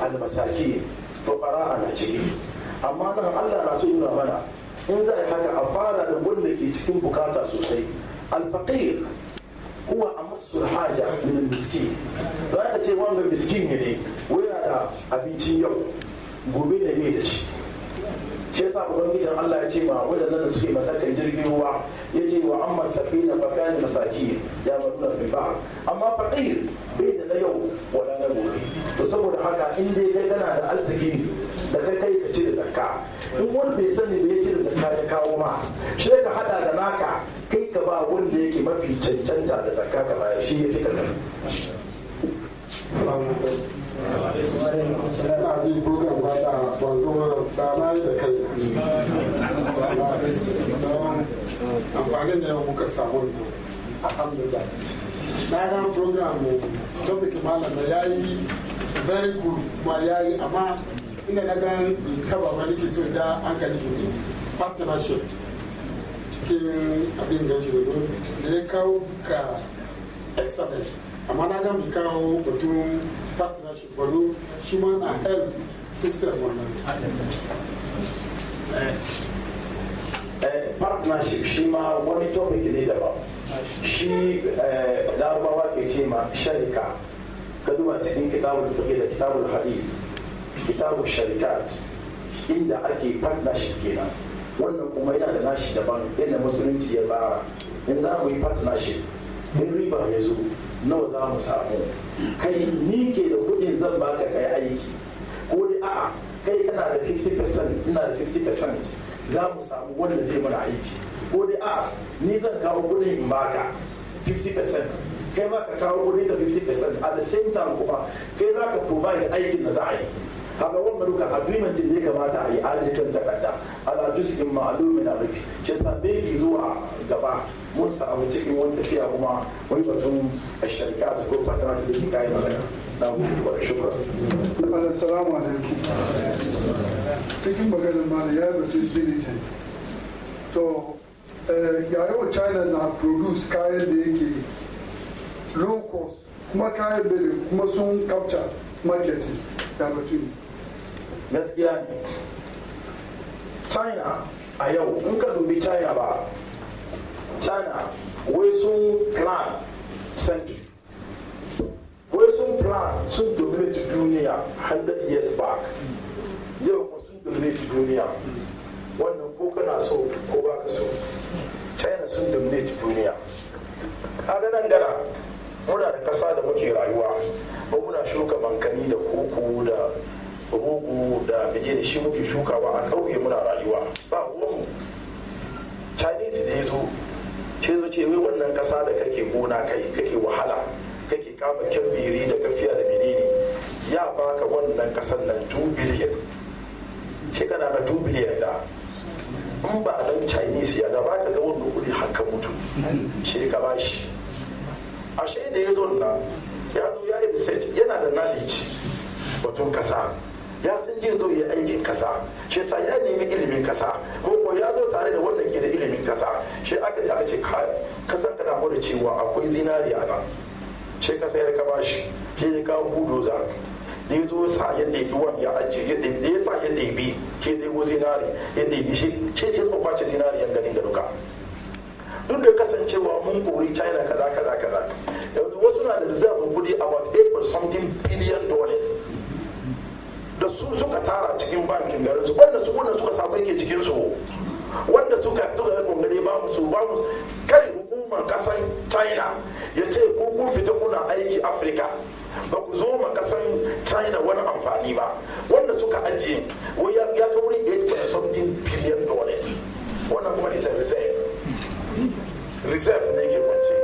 almasaki fuqara na ciki amma nan Allah na so nuna mana in za a yi haka a fara da wanda ke cikin bukata sosai alfaqir huwa amassul haja min miskin don aka ce wanga miskin ne wai da abincin yau gobe ne bai da shi shi yasa ubangijin Allah ya ce ma wadannan da suke matakan jirgin ruwa ya ce wa amma safina fa kana masaki ya maruna fil bahr amma faqir bai da na yau wala na gobe to saboda haka in dai kai kana da arziki da kai kai ka cire zakka in wani bai sani bai cire zakka ya kawo ma shi ka hada da naka kai ka ba wanda yake mafi cancanta da zakka ka bayar shi ya fi kadan Ina bi program ba da wanzu da na yi da kai. Amfanin da yau muka samu ne. Alhamdulillah. Na ga program mu topic malam da ya yi very good kuma ya yi amma ina na ga taba wani ke so da hankali shi ne partnership cikin abin gan shi da ya kawo duka excellence amma na ga mi kawo batun partnership bado shi ma na help system wannan partnership shi ma wani topic ne daban shi larabawa ke ce ma sharika ka duba cikin kitabul fiqh da kitabul hadith kitabul sharikat inda ake partnership kenan wannan kuma yana da nashi daban yadda musulunci ya tsara in za mu yi partnership in riba ya zo nawa za mu samu kai ni ke da kudin zan baka kai aiki ko dai a'a kai kana da 50% ina da 50% za mu samu wanda zai mana aiki ko dai a'a ni zan kawo kudin in baka 50% kai ma ka kawo kudin ka 50% at the same time kuma kai za ka provide aikin da za a yi kaga wannan duka agreement da ya kamata a yi ajikan takarda ala juz'in ma'lumin rufi shi yasa bai zuwa gaba mun samu cikin wani tafiya kuma wani batun sharika da ko fatara da ke kayan magana na gudu wa shukra Assalamu alaikum. Cikin maganin mana ya yi batun diligent. To, ga yau China na produce kayan da yake low cost kuma kayan bere kuma sun capture marketing ya batun. gaskiya ne china a yau in ka dubi china ba china wai sun plan century wai sun plan sun dominate duniya 100 years back yau kuma sun dominate duniya wannan ko kana so ko ba ka so china sun dominate duniya kaga nan gara muna da kasa da muke rayuwa ba muna shuka bankani da koko da rogo da bege da shi muke shukawa a ƙauye muna rayuwa ba ruwanmu chinese da ya zo shi zo ce wai wannan ƙasa da kake gona kai kake wahala kake kama kyambiri da gafiya da menene ya baka wannan ƙasar nan 2 biliyan shi kana na 2 biliyan da in ba dan chinese ya da ba ka ga wannan kuɗi haka mutu shi ka ba shi ashe da ya zo na ya zo ya yi research yana da knowledge batun kasa ya san je zo ya aikin kasa shi yasa ya nemi ilimin kasa ko ko ya zo tare da wanda ke da ilimin kasa shi aka ji aka ce kai kasan kana mu da cewa akwai zinari a nan shi kasa ya kaba shi shi ya kawo budoza da ya zo sa ya ɗebi wani ya ajiye da ya sa ya ɗebi shi ya ɗebo zinari ya ɗebi shi shi ya zo kwace zinari yan ganin da duka duk da kasancewa mun kori china kaza kaza kaza yanzu wasu na da reserve kudi about 8 something billion dollars da su suka tara cikin bankin garin su wanda su wanda suka samu yake cikin su wanda suka suka yi kongare ba mu su ba mu kai hukumar kasan china ya ce ko kun fita kuna aiki afirka ba ku zo ma kasan china wani amfani ba wanda suka ajiye wai ya ya kai wurin 8 something billion dollars wannan kuma is a reserve reserve ne ke kwance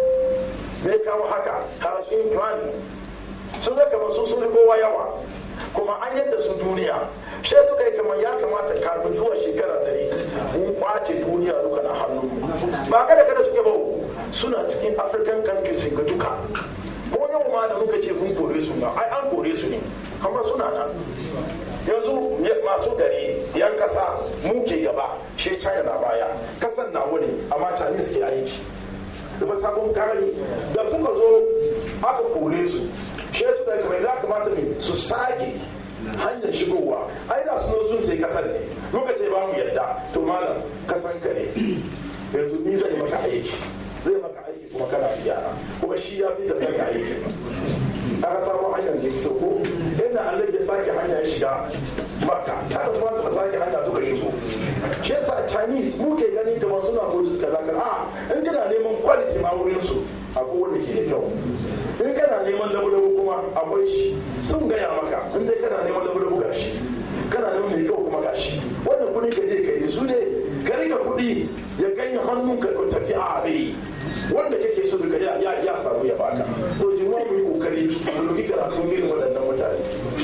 me kawo haka harashin plan sun ga kamar sun sun kowa yawa kuma an yadda su duniya shi suka yi kamar ya kamata kafin zuwa shekara dari mun kwace duniya duka na hannu ba kada kada suke ba suna cikin african countries ga duka ko yau ma da muka ce mun kore su na ai an kore su ne amma suna nan yanzu masu gari yan kasa mu ke gaba shi china na baya kasan na wani amma chinese ke aiki da sabon kare da suka zo aka kore su shi su da kamar za kamata mai su sake hanyar shigowa ai da sun sun sai kasar ne lokacin ba mu yadda to malam kasan ka ne yanzu ni zai maka aiki zai maka aiki kuma kana gyara kuma shi ya fi da saka aiki aka samu hanyar da fito ko inda Allah ya sake hanya ya shiga makka kada kuma suka sake hanya suka shigo shi yasa chinese mu ke gani kamar suna gudu suka zaka a in kana neman quality ma wurin su akwai wanda ke da kyau in kana neman labu kuma akwai shi sun gaya maka in dai kana neman labu ga shi kana neman mai kyau kuma ga shi wannan kudin ka je ka yi su ne ka rika kudi ya ganye hannun ka tafi a rai wanda kake so daga ya ya samu ya baka to ji mu yi kokari mu duki karatu irin waɗannan mutane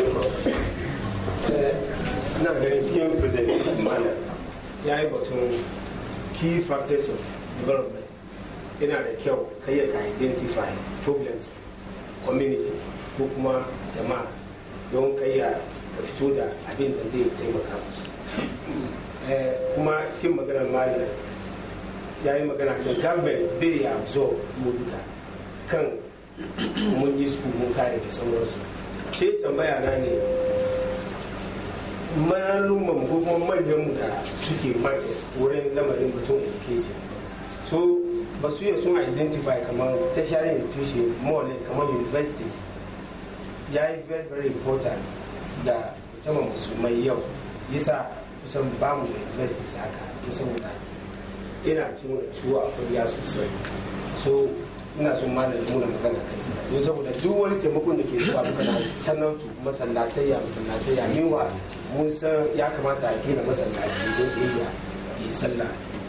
na ganin cikin presentation mana ya yi batun key factors of development yana da kyau kai ka identify problems community ko kuma jama'a don kai ya ka fito da abin da zai taimaka musu kuma cikin maganar malam ya yi magana kan government bai ya absorb mu duka kan mun yi su mun kare da sauransu sai tambaya na ne malumman ko kuma manyan mu da suke matis wurin lamarin batun education so ba su yi sun identify kamar tertiary institution more or less kamar universities ya yi very very important ga musamman musulmai yau yasa kusan ba mu da universities haka saboda ina cin ciwo a kuriya sosai so ina son malam muna magana kan don saboda duk wani taimakon da ke zuwa duka na sanautu masallatai ya masallatai ya mewa mun san ya kamata a gina masallaci don su iya yi sallah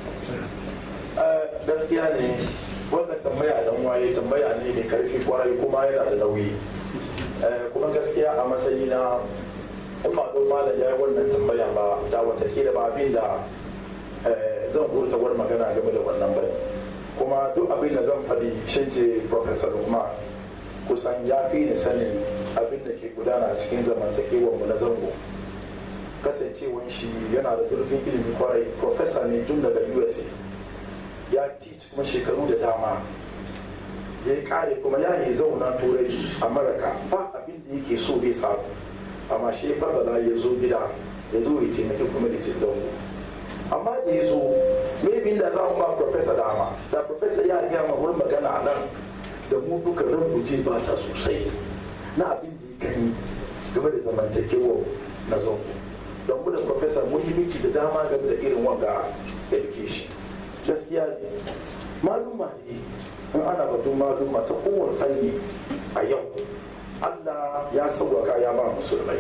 gaskiya ne wannan tambaya dan waye tambaya ne mai karfi kwarai kuma yana da nauyi kuma gaskiya a matsayi na in ba don malam ya yi wannan tambaya ba da watakila ba abin da zan furta wani magana game da wannan bane kuma duk abin da zan faɗi shin ce professor Umar kusan ya fi ni sanin abin da ke gudana a cikin zamantakewar mu na zango kasancewan shi yana da zurfin ilimi kwarai professor ne tun daga USA ya teach kuma shekaru da dama ya yi kare kuma ya yi zauna turai amurka ba abin da yake so bai samu amma shi fadala ya zo gida ya zo ya taimaki kuma da cin zango amma da ya zo maybe da za mu ba professor dama da professor ya gaya ma wurin magana a nan da mu duka rubuce ba ta sosai na abin da ya gani game da zamantakewa na zango don mu da professor mun yi miki da dama game da irin wanga education gaskiya ne maluma ne in ana batun maluma ta kowane fanni a yau allah ya sauwaka ya ba musulmai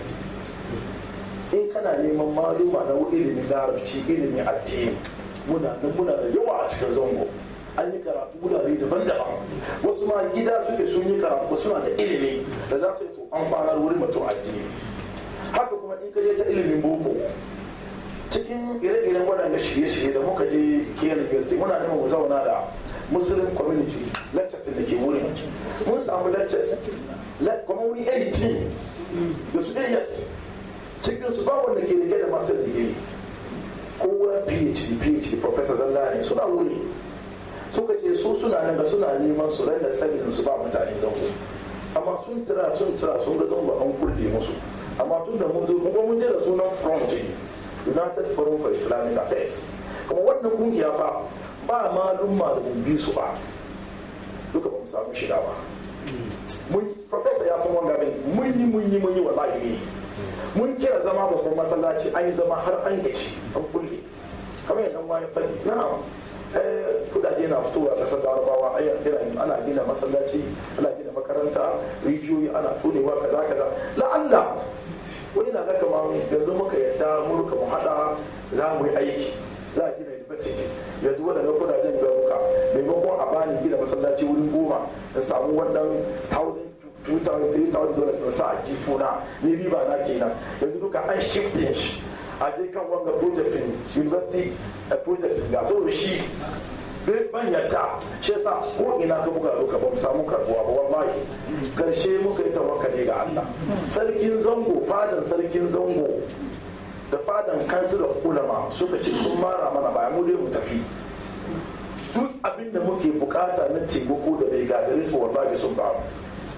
in kana neman maluma na ilimin larabci ilimin addini muna nan muna da yawa a cikin zango an yi karatu wurare daban-daban wasu ma gida suke sun yi karatu suna da ilimi da za su yi su amfanar wurin mutum addini haka kuma in ka je ta ilimin boko cikin ire-iren waɗanda shirye-shirye da muka je kiyar university muna neman mu zauna da muslim community lectures da ke wurin mun samu lectures kuma wuri 18 da su as cikin su ba wanda ke rike da master degree kowa phd phd professor zalla ne suna wuri suka ce su suna nan ga suna neman su rai da sanin su ba mutane zango amma sun tira sun tira sun ga zango an kulle musu amma tun da mun zo kuma mun je da sunan front united forum for islamic affairs kuma wannan kungiya fa ba malumma da mun bi su ba duka ba mu samu shiga ba mun professor ya san wanga bin mun yi mun yi mun yi wallahi ne mun kira zama babban masallaci an yi zama har an gaci an kulle kamar yadda wani fadi na kudaje na fitowa a kasar larabawa ana gina masallaci ana gina makaranta rijiyoyi ana tonewa kaza kaza la'alla wani na ga kamar yanzu muka yadda muka mu hada za mu yi aiki za a gina university yanzu wadanda kudajen garuka maimakon a bani gina masallaci wurin goma da samu wannan 2,000 3,000 dollars na sa a jifuna ne riba na kenan yanzu duka an shifting shi a je kan wanga projectin university project ga saboda shi ban yadda shi yasa ko ina ka buga duka ba mu samu karbuwa ba wallahi karshe muka yi tawakkali ga Allah sarkin zango fadan sarkin zango da fadan council of ulama suka ce sun mara mana baya mu dai mu tafi duk abin da muke bukata na taimako da bai gagare su wallahi sun ba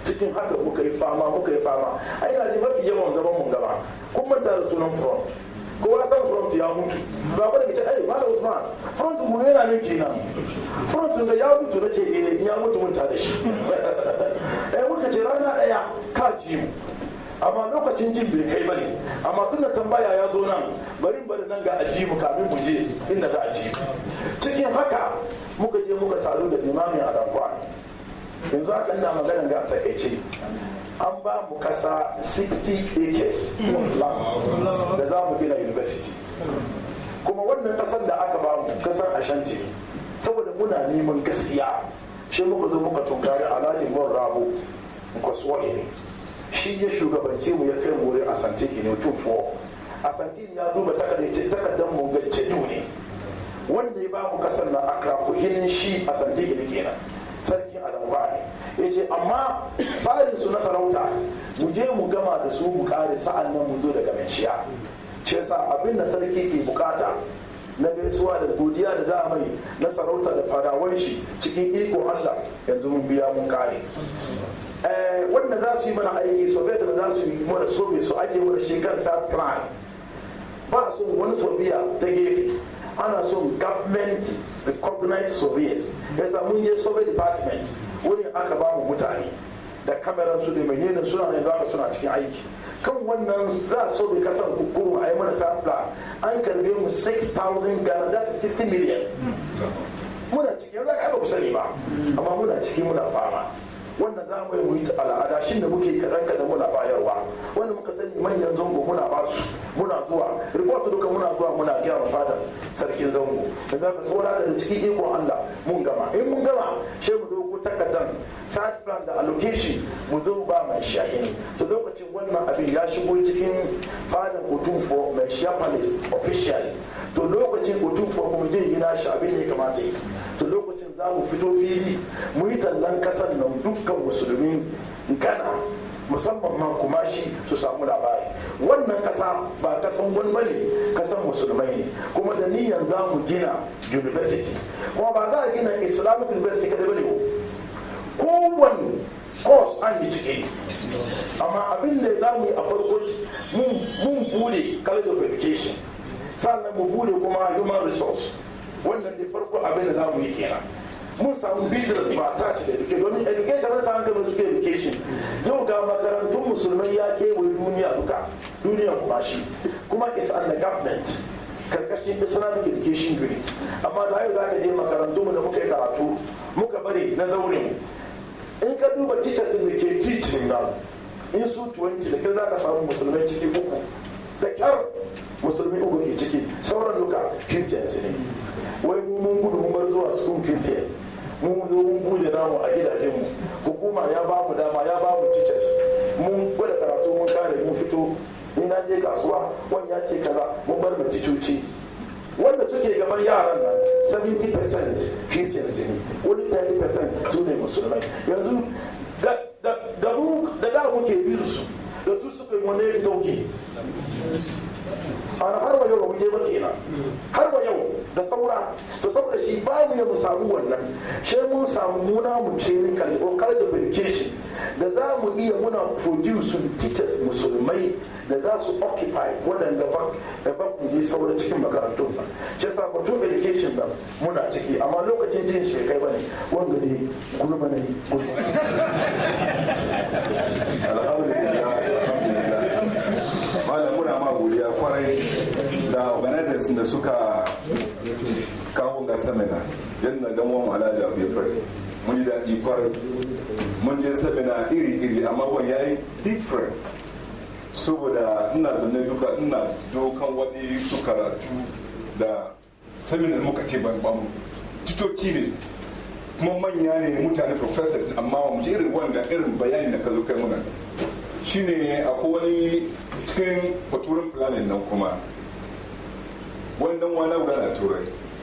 cikin haka muka yi fama muka yi fama ai na ji mafi yawan zaman mun gaba kun manta da sunan front kowa san front ya mutu ba ba da ce ai malam usman front mu yana nan kenan front da ya mutu na ce eh ya mutu mun da shi eh muka ce rana daya ka ji mu amma lokacin jin bai kai bane amma tun da tambaya ya zo nan bari bari nan ga aji mu kafin mu je inda za a ji cikin haka muka je muka sadu da limamin adankwa yanzu haka ina magana ga takaice an ba mu kasa 60 acres of land da za mu gina university kuma wannan kasar da aka ba mu kasar ashanti ne saboda muna neman gaskiya shi muka zo muka tunkari alhaji mun rabo kwaswahi ne shi ya shugabance mu ya kai mu wurin asantiki ne tun fo asantiki ya duba takardar mu ga cedu ne wanda ya ba mu kasar na akrafu hinin shi asantiki ne kenan sarkin adamwa ne ya ce amma tsarin su na sarauta mu je mu gama da su mu kare sa'an nan mu zo daga manshiya shi yasa abin da sarki ke bukata na gaisuwa da godiya da za a mai na sarauta da fadawan shi cikin iko Allah yanzu mun biya mun kare wanda za su yi mana aiki soviet da za su yi mana soviet su ake mana shekar sa plan ba son wani soviet ta gefe ana son government recognized soviets yasa mun je soviet department wani aka ba mu mutane da kameran su da menene suna ne za suna cikin aiki kan wannan za so bai kasan hukuru a yi mana safla an karbe mu 6,000 ghana that is 60 million muna ciki yanzu aka ba ku sani ba amma muna ciki muna fama wannan za mu yi al'ada shi da muke kaɗan kaɗan muna bayarwa wanda muka sani manyan zango muna ba su muna zuwa report duka muna zuwa muna gaya wa fadar sarkin zango da za ka saura da cikin ikon Allah mun gama in mun gama shi mu dogo takardar site plan da allocation mu zo ba mai shahini to lokacin wannan abin ya shigo cikin fadar for mai shia palace officially to lokacin for kuma je gina shi abin da ya kamata yi to lokacin za mu fito fili mu yi tallan kasar nan dukkan musulmi gana musamman ma kuma shi su samu labari wannan kasa ba kasan wani bane kasan musulmai ne kuma da niyan za mu gina university kuma ba za a gina islamic university kada bane kowane course an yi ciki amma abin da za mu yi a farko mun bude college of education sannan mu bude kuma human resource wannan da farko abin da za mu yi kenan mun samu business ba ta ci da education domin education na samun kamar suke education yau ga makarantun musulmai ya kewaye duniya duka duniya kuma shi kuma is under government karkashin islamic education unit amma da yau za ka je makarantu mu da muka yi karatu muka bari na zaurin in ka duba teachers da ke teaching nan in su 20 da kai za ka samu musulmai ciki uku da kyar musulmi uku ke ciki sauran duka christians ne wai mu mun gudu mun bar zuwa school christian mun zo mun buje namu a gidajen mu hukuma ya ba mu dama ya ba mu teachers mun gwada karatu mun kare mun fito ni na je kasuwa wani ya ce kaza mun bar mu cicoci wanda suke gaban yaran nan 70% christians ne wani 30% su ne musulmai yanzu da mu da da muke bin su da su suka yi wani ya sauki ana har wa yau ba mu je ba kenan har wa yau da saura to saboda shi ba mu mu samu wannan shi mun samu muna mu training kan or college of education da za mu iya muna produce teachers musulmai da za su occupy waɗanda ba da ba ku je saura cikin makarantun ba shi yasa batun education ba muna ciki amma lokacin jin shi kai bane wanda ne gulma ne malam muna ma godiya kwarai da organizers da suka kawo ga seminar yadda dan wani alhaji abu ya fari mun ji daɗi kwarai mun je seminar iri-iri amma wani ya yi different saboda ina zanne duka ina dokan wani su karatu da seminar muka ce ban titoci ne kuma manya ne mutane professors amma mu ji irin wanda irin bayani da ka zo kai muna shine akwai wani cikin baturin planin nan kuma wannan wani guda na turai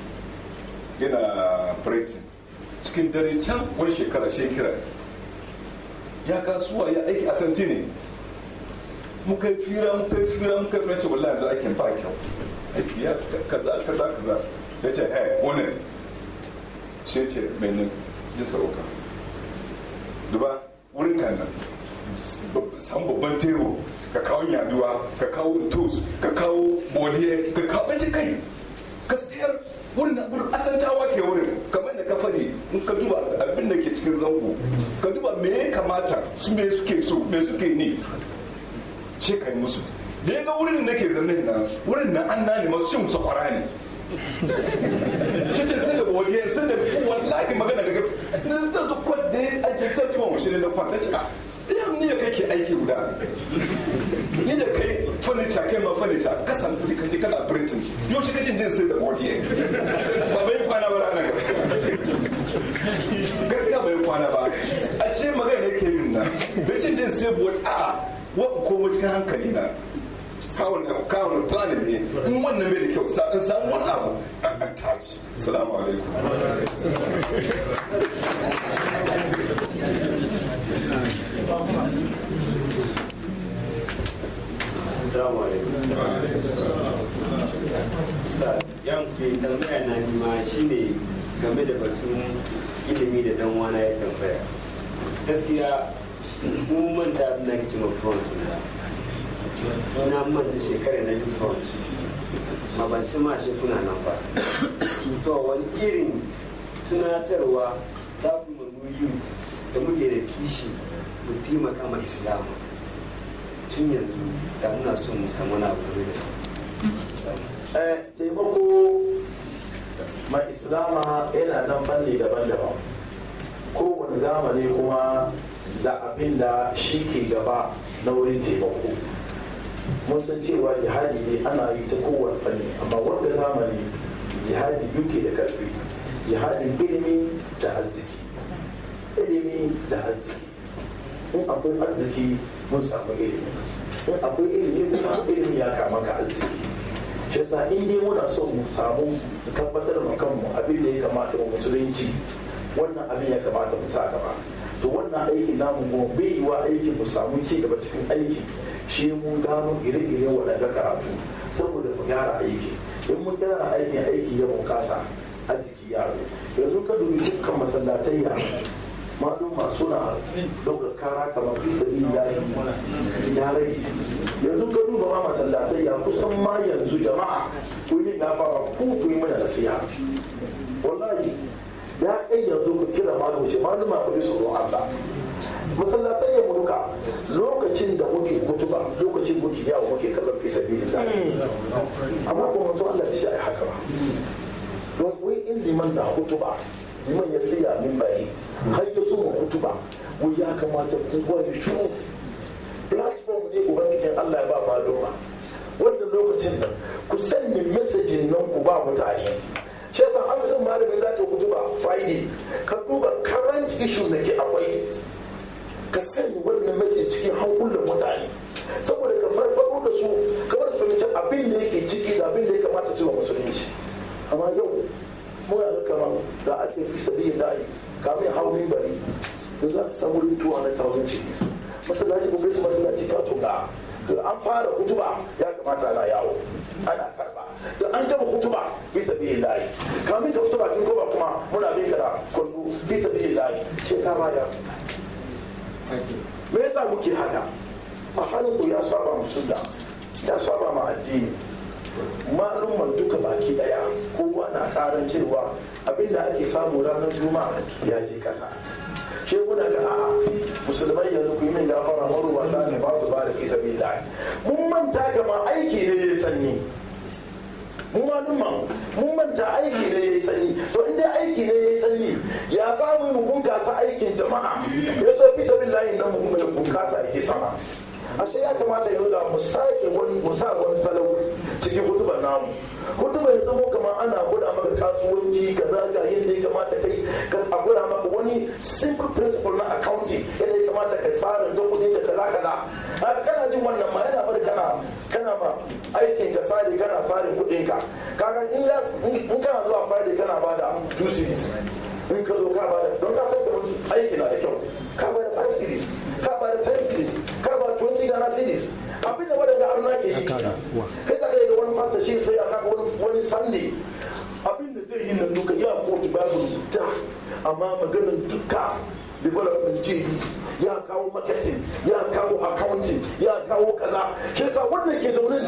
yana britain cikin dare can wani shekara shekira ya kasuwa ya aiki a santi ne muka yi fira muka yi fira muka yi fira wallahi yanzu aikin ba kyau aiki ya kaza kaza kaza ya ce hey wani shi ce mai ya sauka duba wurin kan nan san babban tebur ka kawo yaduwa ka kawo tos ka kawo bodiye ka kawo ɓace kai ka sayar wurin na wurin asantawa ke wurin kamar da ka faɗi in ka duba abin da ke cikin zango ka duba me ya kamata su me suke so me suke need shi ka yi musu da ya ga wurin da nake zanen nan wurin nan an nane masu cin musu kwara ne shi ce sai da bodiye sai da wallahi magana da gaske na da duk wanda ya ajiye tafiyan shi ne na kwanta ci a yan ni da kai ke aiki guda ni da kai furniture kai ma furniture ka san kudi kaje kana printing yau shi kake jin sai da bodiye ba bai kwana ba ranar gaskiya bai kwana ba ashe magana yake min na bai cin jin sai bodi a wa komo cikin hankali na kawon kawon planin ne in wannan bai da kyau sa in samu wani abu a touch salamu alaikum Assalamu alaikum. Ustaz, yan ke tambaya na nima shine game da batun ilimi da dan wana ya tambaya. Gaskiya mun manta abin da kake ma front na. Ina manta shekara na ji front. Ma ban san ma shi kuna nan ba. To wani irin tunasarwa za ku mu youth da muke da kishi mu taimaka ma Islamu. tun yanzu da muna son mu samu na abu da taimako ma islama yana nan fanni daban-daban kowane zamani kuma da abin da shi ke gaba na wurin taimako mun san cewa jihadi ne ana yi ta kowane fanni amma wanda zamani jihadi duke da karfi jihadin ilimi da arziki ilimi da arziki in akwai arziki mun samu ilimi in akwai ilimi kuma ilimi ya kama ka arziki shi yasa in dai muna so mu samu tabbatar ma kanmu abin da ya kamata mu musulunci wannan abin ya kamata mu sa gaba to wannan aikin namu kuma bai yi wa aikin mu samu ci gaba cikin aiki shi mun gano ire-ire waɗanda karatu saboda mu gyara aiki in mun gyara aikin aiki ya bunkasa arziki yaro yanzu ka dubi dukkan masallatai ya maluma suna ɗaukar kara kamar fi sabi ya rage yanzu ka duba ma masallatai ya kusan ma yanzu jama'a ku yi gafara ku ku yi mana nasiha wallahi ya kai yanzu ku kira malumu ce maluma ku ji tsoron Allah masallatai ya muruka lokacin da muke kutuba lokacin muke yawo muke kallon fi sabi amma kuma mutum Allah bai shi a haka ba don wai in liman na hutuba liman ya tsaya min bari har ya so hutuba wai ya kamata kowa ya shuru platform ne ubangijin Allah ya ba maluma wanda lokacin nan ku sanya mesajin nan ku ba mutane shi yasa an san malamin za ta hutuba friday ka duba current issue da ke akwai ka sanya wannan message cikin hankulan mutane saboda ka farfado da su kamar su fahimci abin da yake ciki da abin da ya kamata su wa musulunci amma yau muna ga kamar da ake fi sabi da yi kamin hau bari da za ka samu rin tuwa na thousand cities masallaci ko gaji masallaci ka tunga da an fara hutuba ya kamata ana yawo ana karba da an gama hutuba fi sabi da yi kamin ka fito bakin koba kuma muna bin ka da kwallo fi sabi da yi ce ka baya me yasa muke haka a halin ku ya saba musulda ya saba ma addini malumman duka baki daya kowa na karan cewa abinda ake samu ranar juma'a ya je kasa shi muna ga a'a musulmai yanzu ku yi min gafara maruwata ne ba su ba da fi sabila mun manta gama aiki ne ya sanyi mu malumman mun manta aiki ne ya yi sanyi to in dai aiki ne ya yi sanyi ya za mu yi bunkasa aikin jama'a ya so fi sabila nan mu bunkasa yake sama ashe ya kamata yau da mu sake wani mu sa wani salo cikin hutubar namu hutubar ya zama kamar ana gwada maka kasuwanci kaza ga yadda ya kamata kai ka a gwada maka wani simple principle na accounting yadda ya kamata ka tsara jan kudin ka kaza kaza a kana jin wannan ma yana bari kana kana ma aikin ka sare kana sare kudin ka kaga in in kana zuwa friday kana bada two series in ka zo ka bada don ka san da aiki na da kyau ka bada five series ka bada ten series ka bada twenty Ghana cities abin da wadanda arna ke yi kai ka ga wani pastor shi sai a kaka wani sunday abin da zai yi nan duka ya kotu bible da amma maganar duka development ce ya kawo marketing ya kawo accounting ya kawo kaza shi yasa wanda ke zaune